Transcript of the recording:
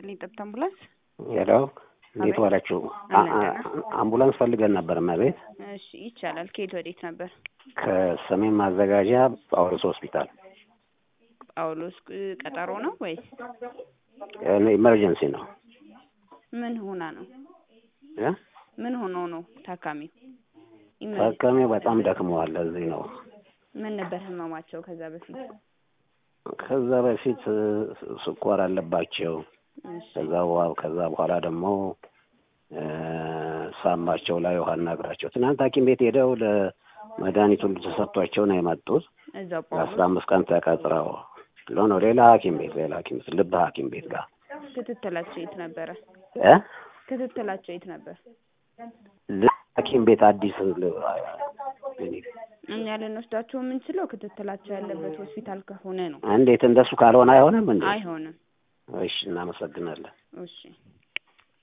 ይስጥልኝ። ጠብታ አምቡላንስ። ሄሎ፣ እንዴት አቤት። ዋላችሁ? አለን አ- አ- አምቡላንስ ፈልገን ነበር እመቤት። እሺ ይቻላል። ከየት ወዴት ነበር? ከሰሜን ማዘጋጃ ጳውሎስ ሆስፒታል ጳውሎስ እ, ቀጠሮ ነው ወይስ ኢመርጀንሲ ነው ምን ሆና ነው? እ? ምን ሆኖ ነው ታካሚው? ኢመ- ታካሚው በጣም ደክመዋል። እዚህ ነው። ምን ነበር ህመማቸው ከዛ በፊት? ከዛ በፊት እ, ስኳር አለባቸው። እሺ ከዛ በኋላ ከዛ በኋላ ደግሞ እ፣ ሳምባቸው ላይ ውሃና እግራቸው ትናንት ሐኪም ቤት ሄደው ለመድኃኒት ሁሉ ተሰጥቷቸው ነው የመጡት። እዛው ለአስራ ጳውሎስ አምስት ቀን ተቀጥረው ሎ ነው ሌላ ሐኪም ቤት ሌላ ሐኪም ቤት ልብ ሐኪም ቤት ጋር ክትትላቸው የት ነበረ? እ ክትትላቸው የት ነበር? ልብ ሐኪም ቤት አዲስ ል- እኛ ልንወስዳቸው የምንችለው ክትትላቸው ያለበት ሆስፒታል ከሆነ ነው። እንዴት እንደሱ ካልሆነ አይሆንም እንዴ? አይሆንም። እሺ እናመሰግናለን። እሺ